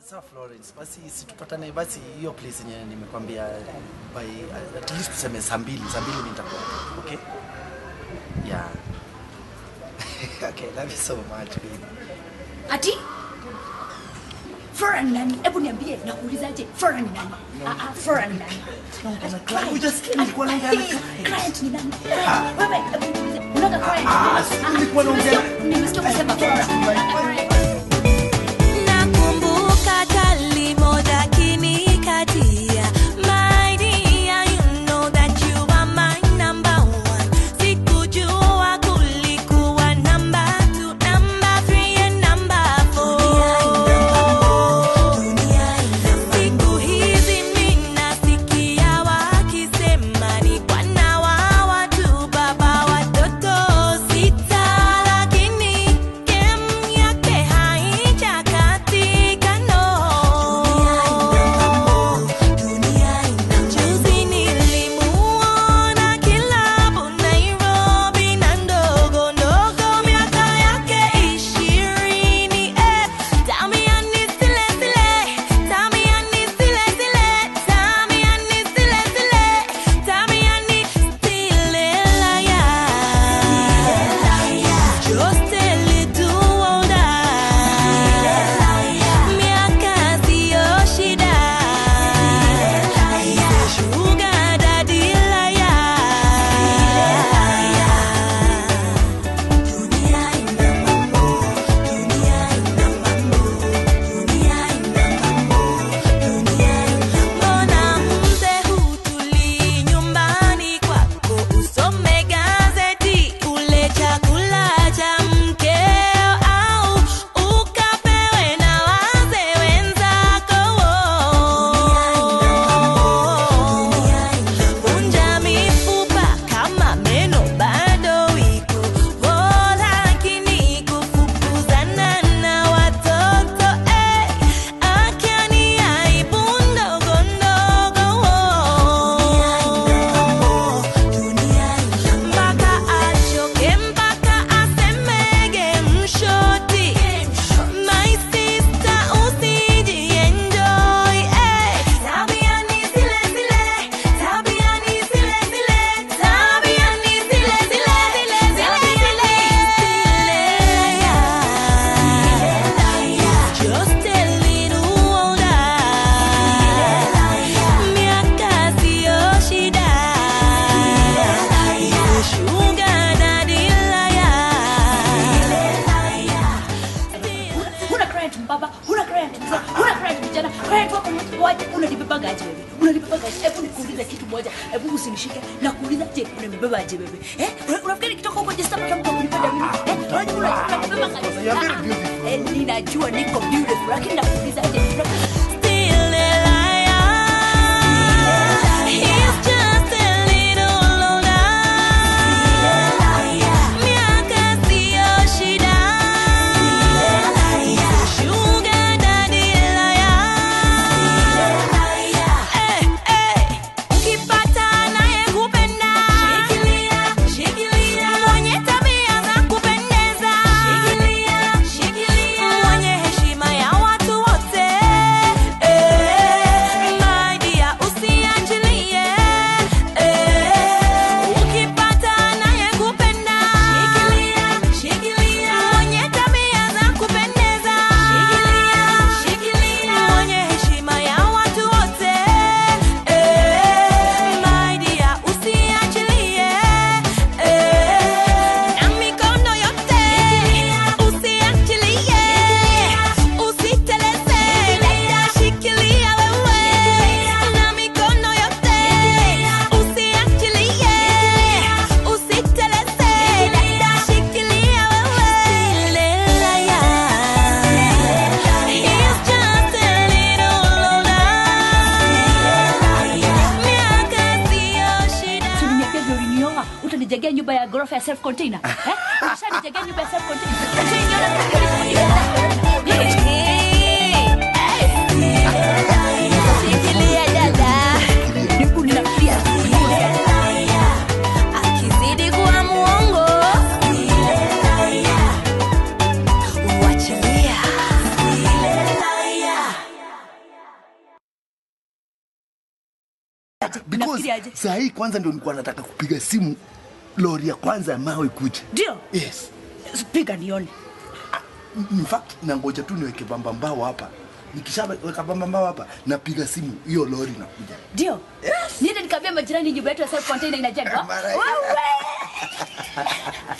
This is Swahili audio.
Sawa Florence, basi situpatane basi hiyo place yenye nimekwambia by at least tuseme saa mbili, saa mbili mimi nitakuwa. Okay? Yeah. okay, love you so much baby. Ati? Flora ni nani? Hebu niambie, nakuulizaje? Flora ni nani? Ah, ah, Flora ni nani? Client. Hujasikia nilikuwa naongea na Hey, client. client ni nani? Wewe, hebu niulize, unaga client? Ah, si nilikuwa naongea na- Nimesikia ukisema Flora. Nakumbuka kali moja kinikatia My dear, you know that you are my number one Sikujua kulikuwa number two, number three and number four Siku hizi mimi nasikia wakisema ni bwana wa watu, baba watoto sita, lakini game yake haijakatika no. Juzi nilimuona kilabu Nairobi na ndogo ndogo miaka yake ishirini eh. Tamiani zile zile, tamiani zile zile, tamiani zile zile, tamiani zile laya. Just a little older. Miaka siyo shida. Sugar daddy laya. Mbona mzee hutulii nyumbani kwako usome gazeti ule chakula cha mkeo au ukapewe na wazee wenzako vunja mifupa kama meno bado iko oh, lakini kufukuzana na watoto eh, akiani aibu ndogo ndogo mpaka achoke mpaka asemege mshoti my sister usijienjoy eh. tabiani zile zile tabiani zile zile tabiani zile zile zile zile just a little older miaka siyo shida sugar daddy Huna client mbaba, huna client mzee, huna client vijana, client wako waje, unanibebaga aje wewe? Unanibebaga aje? Hebu nikuulize kitu moja, hebu usinishike na kuuliza je, unanibeba aje wewe? Eh? Una- Unafikiri nikitoka huko just hapa mtu kunipenda mimi? Eh? Unajua unanibeba aje? You are very beautiful. Eh, ninajua niko beautiful, lakini nakuuliza aje? Still a liar. He's just a little older. Miaka siyo shida. Sugar daddy liar. Eh, eh. Ukipata anayekupenda. Mwenye tabia za kupendeza. Mwenye heshima ya watu wote. Eh, my dear, usiachilie. Eh, ukipata anayekupenda. Mwenye tabia za kupendeza. Mwenye heshima ya watu wote. Eh, my dear, usiachilie. Eh, na mikono yote. Usiachilie. Usiteleze. Dada, shikilia wewe. Na mikono yote. Usiachilie. Usiteleze. Dada, shikilia wewe. Lelaya. He's just a little older. Miaka siyo shida. Si uliniambia vile ulinioa, utanijengea nyumba ya ghorofa ya self container. Eh? Ushanijengea nyumba ya self container. Shikilia dada. Hebu ninafikiria. Akizidi kuwa muongo. Wachilia. because Unafikiri aje? saa hii kwanza ndio nilikuwa nataka kupiga simu lori ya kwanza ya mawe ikuje. Ndio. Yes. Piga nione. In fact nangoja tu niweke bamba mbao hapa. Nikishaweka bamba mbao hapa napiga simu hiyo lori inakuja. Ndio. Niende nikaambia majirani nyumba yetu ya self container inajengwa. Mara hiyo. Wewe.